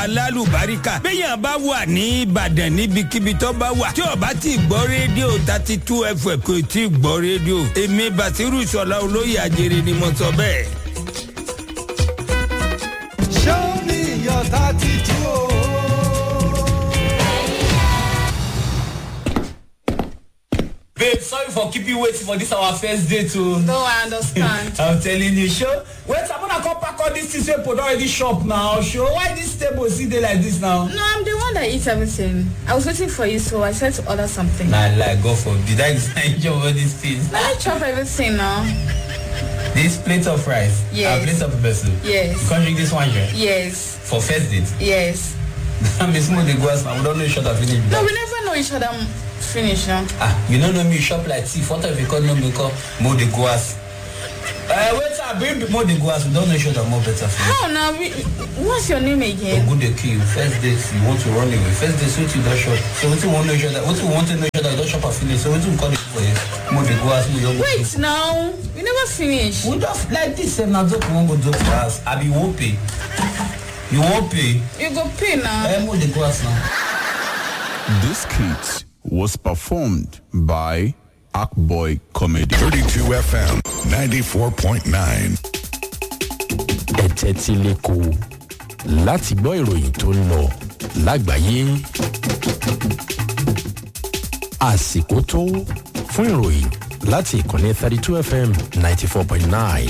alálùbáríkà béèyàn bá wà ní ìbàdàn níbikíbi tó bá wà tí ó bá ti gbọ́ rédíò thirty two fm kò tí ì gbọ́ rédíò èmi bàtírù sọlá olóyè àjèrè ni mo sọ bẹ́ẹ̀. Show me your tattoo. Babe, sorry for keep you waiting for this our first date o. No, I understand. I'm telling you, sure. Wait, I'm gonna come pack all these things wey pod already shop now. Sure, why this table still dey like this now? No, I'm the one that eats everything. I was waiting for you, so I said to order something. Nah, like God forbid, I enjoy all these things. I chop everything now. This plate of rice, Yes. and plate of pepper soup. Yes. You can't drink this one here Yes, for first date. yes. I'm a small dey go house now. We don't know each other finish. No, we never know each other m- finish now. Ah, you don't know me, you shop like thief. What if you call no me call more dey go house? Uh, wait, I bring more dey go house. We don't know each other more better. Finish. How now? We, what's your name again? Ogun dey kill you. First date you want to run away. First date wetin you don shop. So wetin you wan know each other? Wetin you want to know each other? You don shop and finish. So wetin you call it for you? Mo dey go house, mo don go. Wait now. We never finish. We just like this sef na joke we wan go joke for house. Abi you wan pay? You wan pay? You go pay now. Eh, mo dey go house now. This skit was performed by Akboy Comedy. 32 FM 94.9. ẹ tẹ́tí lẹ́kọ̀ọ́ láti gbọ́ ìròyìn tó ń lọ lágbàáyé. àsìkò tó fún ìròyìn láti ìkànnì thirty two fm ninety four point nine.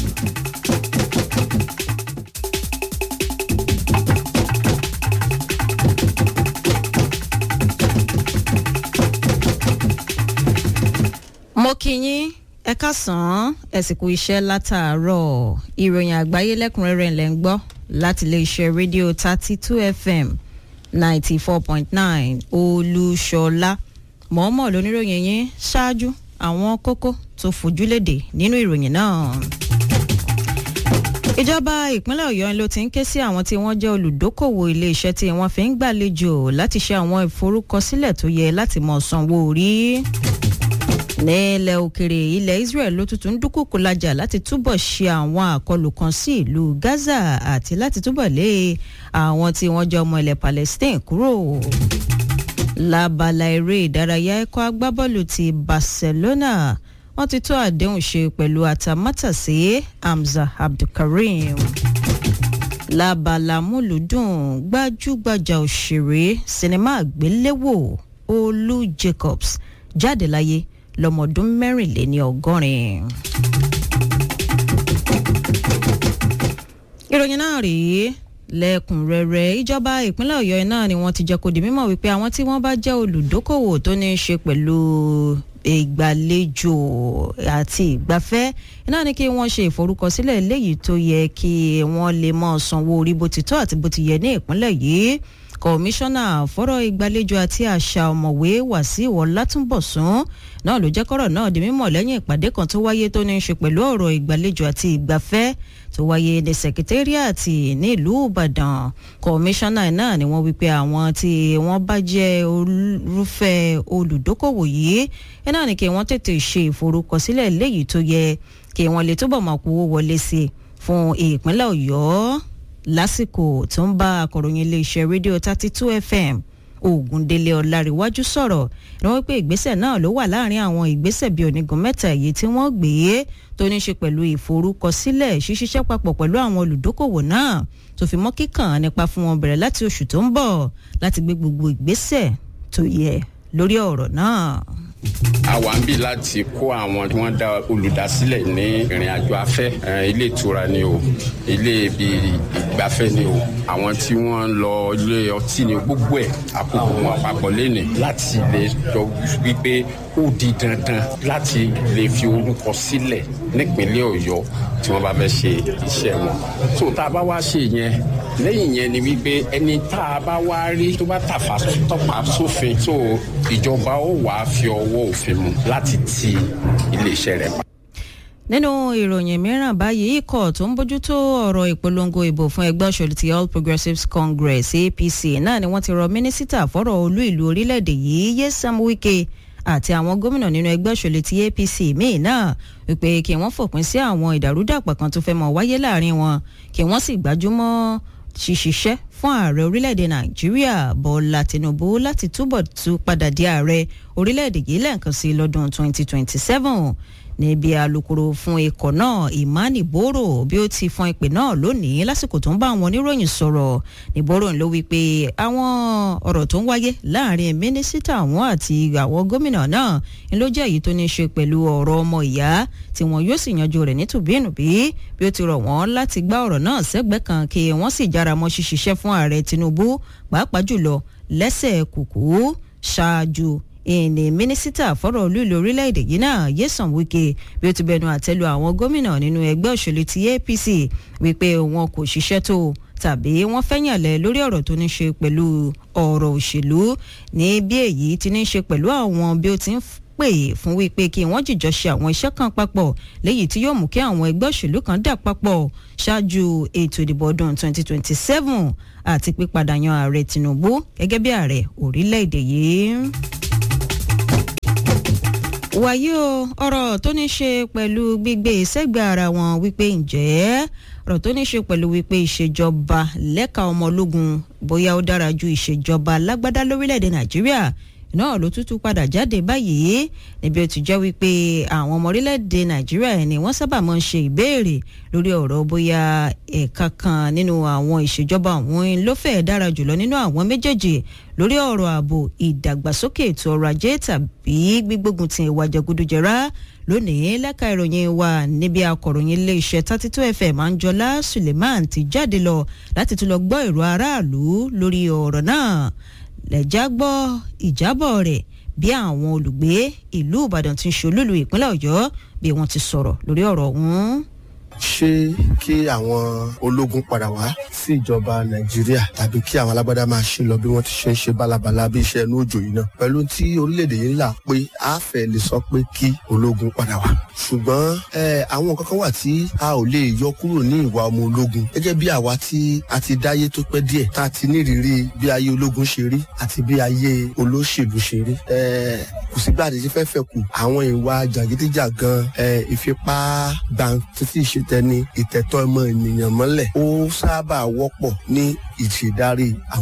mo kí yín ẹ káàsán ẹsìnkú iṣẹ́ látàárọ̀ ìròyìn àgbáyé lẹ́kùnrẹ́rẹ́ ńlẹ̀ ń gbọ́ láti iléeṣẹ́ rédíò thirty two fm ninety four point nine olúṣọlá mọ̀ọ́mọ̀ lóníròyìn yín ṣáájú àwọn kókó tó fojúlédè nínú ìròyìn náà ìjọba ìpínlẹ̀ ọ̀yọ́ ló ti ń ké sí àwọn tí wọ́n jẹ́ olùdókòwò iléeṣẹ́ tí wọ́n fi ń gbàlejò láti ṣe àwọn ìforúkọsílẹ̀ tó yẹ láti mọ̀ sanwó orí nílẹ̀ òkèrè ilẹ̀ israel ló tuntun ń dúkùkù lajà láti túbọ̀ ṣe àwọn àkọlù kan sí ìlú gaza àti láti túbọ̀ lé àwọn tí wọ́n jẹ́ ọmọ ilẹ̀ palestine kúrò lábala eré ìdárayá ẹ̀kọ́ agbábọ́ọ̀lù ti barcelona wọ́n ti tó àdéhùn ṣe pẹ̀lú atamátàsé hamza abdulkareem lábala múlùdùn gbajúgbajà òṣèré sinimá àgbéléwò olú jacobs jáde láyé lọ́mọdún mẹ́rìnléní ọgọ́rin. ìròyìn náà rèé lẹ́kùnrẹ́rẹ́ ìjọba ìpínlẹ̀ ọ̀yọ́ náà ni wọ́n ti jẹ́ kó di mímọ̀ wípé àwọn tí wọ́n bá jẹ́ olùdókòwò tó ní í ṣe pẹ̀lú ìgbàlejò àti ìgbafẹ́ iná ni kí wọ́n ṣe ìforúkọsílẹ̀ léyìí tó yẹ kí wọ́n lè mọ̀ sanwó orí bó ti tọ́ àti bó ti yẹ ní ìpínlẹ̀ yìí kọmíṣánná fọ́rọ̀ ìgbàlejò àti àṣà ọ̀mọ̀wé wàsíù ọlátúnbọ̀sún náà ló jẹ́ kọ́rọ̀ náà di mímọ̀ lẹ́yìn ìpàdé kan tó wáyé tó ní í ṣe pẹ̀lú ọ̀rọ̀ ìgbàlejò àti ìgbafẹ́ tó wáyé ní sẹkítẹ́rìàtì nílùú ìbàdàn kọmíṣánná náà ni wọ́n wípé àwọn tí wọ́n bá jẹ́ olùfẹ́ olùdókòwò yìí náà ni kí wọ́n tètè ṣe ìforúkọsílẹ̀ léyìí tó yẹ kí wọ́n lè túbọ̀ máa kówó wọlé sí i fún ìpínlẹ̀ ọ̀yọ́ lásìkò tó ń bá akọ̀ròyìn iléeṣẹ́ rédíò thirty two fm ògùndélé ọ̀làríwájú sọ̀rọ̀ ni wọ́n pé ìgbésẹ̀ náà ló wà láàrin àwọn ìgbésẹ̀ bíi onígun mẹ́ta èyí tí wọ́n gbé tó ní ṣe pẹ̀lú ìforúkọsílẹ̀ ṣíṣiṣẹ́ papọ̀ pẹ̀lú àwọn olùdókòwò náà tó fi mọ́ kíkàn nípa fún wọn bẹ̀rẹ̀ láti oṣù tó ń bọ̀ láti gbé gbogbo ìgbésẹ̀ tó yẹ lórí ọ̀rọ̀ náà a wà ń bí láti kó àwọn tí wọ́n dá olùdásílẹ̀ ní ìrìn àjò afẹ́ eh, ilé ìtura ni o ilé ibi ìgbafẹ́ ni o àwọn tí wọ́n ń lọ ilé ọtí ni gbogbo ẹ̀ àkókò wọn papọ̀ lẹ́nì láti lè jọ wípé ó di dandan láti lè fi orúkọ sílẹ̀ nípínlẹ̀ ọ̀yọ́ tí wọ́n bá fẹ́ ṣe iṣẹ́ wọn tó tá a bá wá ṣe yẹn lẹ́yìn yẹn ni wípé ẹni tá a bá wá rí tó bá tàfà tọ́pa sófin tó ìjọba ó wàá fi ọwọ́ òfin mu láti ti iléeṣẹ́ rẹ̀ pa. nínú ìròyìn mìíràn báyìí ikọ̀ tó ń bójútó ọ̀rọ̀ ìpolongo ìbò fún ẹgbẹ́ òṣèlú ti all progressives congress apc náà ni wọ́n ti rọ mínísítà fọ́rọ̀ olú ìlú orílẹ̀-èdè yìí yéṣam wike àti àwọn gómìnà nínú ẹgbẹ́ òṣèlú ti apc míì náà wípé kí wọ́n fòpin sí àwọn ìdàrúdàpọ̀ kan tó fẹ́ mọ̀ wáyé láàrin wọn kí wọ́n sì gbájúmọ́ ṣiṣiṣẹ́ fún ààrẹ orílẹ̀-èdè nàìjíríà bọ́lá tinubu láti túbọ̀ tún padà di ààrẹ orílẹ̀-èdè yìí lẹ́ẹ̀kan sí lọ́dún 2027 níbi alūkkóró fún ikọ̀ náà imani boro bí ó ti fọn ìpè náà lónìí lásìkò tó ń bá àwọn oníròyìn sọ̀rọ̀ ní boro ló wí pé àwọn ọ̀rọ̀ tó ń wáyé láàrin mínísítà àwọn àti àwọn gómìnà náà ń ló jẹ́ èyí tó ní í ṣe pẹ̀lú ọ̀rọ̀ ọmọ ìyá tí wọn yóò sì yanjú rẹ̀ nítùbínùbí bí ó ti rọ̀ wọ́n láti gbá ọ̀rọ̀ náà sẹ́gbẹ̀ẹ́ kan kí wọ́n sì jára mọ́ ṣiṣiṣẹ́ fún ààrẹ tinubu pàápàá jùlọ lẹ́sẹ̀ kùkú ṣáájú ìní mínísítà fọ́rọ̀ olúìlú orílẹ̀-èdè yìí náà yéṣàn wike bí ó ti bẹnu àtẹ́lu àwọn gómìnà nínú ẹgbẹ́ òṣèlú ti apc wípé wọn kò ṣiṣẹ́ tó tàbí wọ́n fẹ́yànlẹ̀ lórí ọ̀rọ̀ tó ní ṣe pẹ̀lú ọ̀rọ̀ òṣèlú ní bí èyí ti ní ṣe pẹ̀lú àwọn bí ó ti ń pè fún wípé kí wọ́n jìjọ ṣe àwọn iṣẹ́ kan papọ̀ léyìí tí yóò mú kí àwọn ẹgbẹ́ òṣèlú kan dà papọ̀ ṣáájú ètò ìdìbò ọdún 2027 àti pípadà yan ààrẹ tinubu gẹ́gẹ́ bí ààrẹ orílẹ̀-èdè yìí wàyí o ọ̀rọ̀ tó ní ṣe pẹ̀lú gbígbé sẹ́gbẹ̀ẹ́ ara wọn wípé ǹjẹ́ ọ̀rọ̀ tó ní ṣe pẹ̀lú wípé ìṣèjọba lẹ́ka ọmọ ológun bóyá ó dára ju ìṣèjọba lágbádá lórílẹ̀‐èdè nàìjíríà náà ló tútù padà jáde báyìí níbi ó ti jẹ́ wípé àwọn ọmọ orílẹ̀‐èdè nàìjíríà ni wọ́n sábà máa ń ṣe ìbéèrè lórí ọ̀rọ̀ bóyá ẹ̀ka kan nínú àwọn ìṣèjọba àwọn ló fẹ́ẹ̀ dára jùlọ nínú àwọn méjèèjì lórí ọ̀rọ̀ ààbò ìdàgbàsókè ètò ọrọ̀ ajé tàbí gbígbógun ti ìwà jẹgúdújẹrá lónìí lẹ́ka ìròyìn wa níbi akọ̀ròyìn iléeṣẹ́ thirty two fm anjola suleiman ti jáde lọ láti tún lọ gbọ́ èrò aráàlú lórí ọ̀rọ̀ náà lẹ́jà gbọ́ ìjábọ̀ rẹ̀ bí àwọn olùgbé ìlú ìbàdàn ti ń ṣolúlu ìpínlẹ̀ ọ̀yọ́ bí wọ́n ti sọ̀rọ̀ lórí ọ̀rọ̀ ọ̀hún ṣé kí àwọn ológun padà wá sí ìjọba nàìjíríà tàbí kí àwọn alágbádá máa ṣe lọ bí wọn ti ṣe ń ṣe bálabàla bí iṣẹ́ inú òjò yìí náà pẹ̀lú tí orílẹ̀-èdè yìí là pé a fẹ́ lè sọ pé kí ológun padà wá ṣùgbọ́n àwọn kankan wà tí a ò lè yọ kúrò ní ìwà ọmọ ológun gẹ́gẹ́ bí àwa tí a ti dáyé tó pẹ́ díẹ̀ tá a ti nírìírí bí ayé ológun ṣe rí àti bí ayé olóṣèlú ṣe rí kò sígbà tí fẹ́ fẹ́ kù àwọn ìwà jàgídíjàgan ìfipá gbàǹtí ìṣe tẹni ìtẹ̀tọ́ ọmọ ènìyàn mọ́lẹ̀ ó sábà wọ́pọ̀ ní ìṣèdarí àwọn.